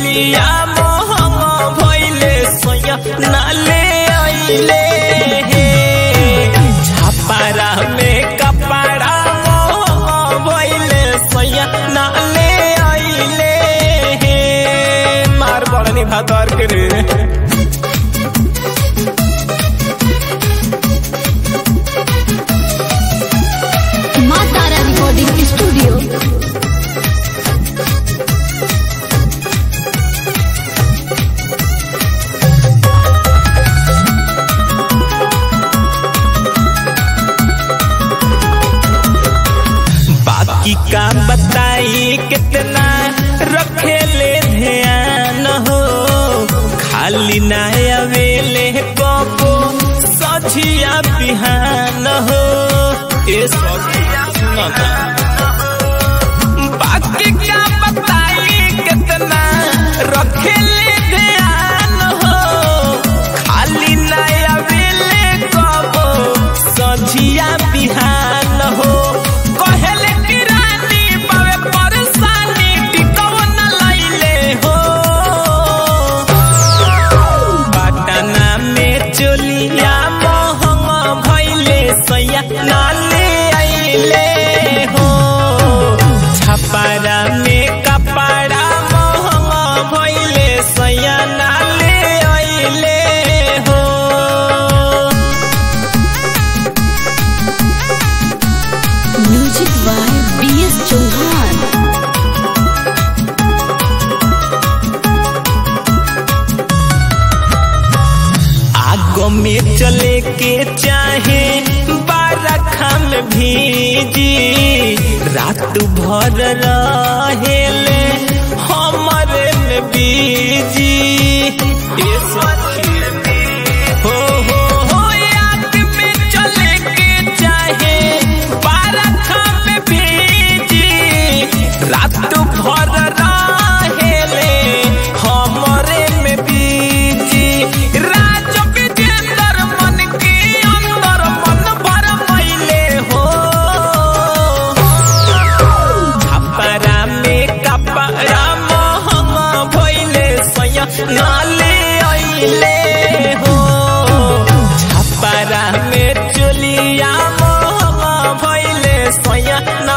चोलिया मोहंग भइले सोया नाले आइले हे छापारा में कपड़ा मोहंग भइले सोया नाले आइले हे मार बड़नी भादर के रे माँ तारा रिकॉर्डिंग स्टूडियो बाकी का बताई कितना रखेले ध्यान हो खाली ना अवेले कबो सझिया बिहान हो ए सखिया सुनता बाकी का बताई कितना रखेले ध्यान हो खाली ना अवेले कबो सझिया बिहान हो कहले कि रानी बावे परेशानी टिकव न लैले हो पटना में चोलिया मोहंग भइले सैया नाले आइले हो छपरा में कपड़ा मोहंग भइले सैया नाले आइले हो music by B S Chauhan आगो में चले के चाहे बारखा में भीजी रात भर रहेले हमरे में बीजी ए सखी हो हो हो याद में चले के चाहे बारखा में भीजी रात भर रहेले हमरे में बीजी राज विजेंद्र मन के अंदर मन भर मैले हो छपरा में कपड़ा मोहंग भइले सैया नाले आइले हो छपरा में चोलिया मोहंग भइले सैया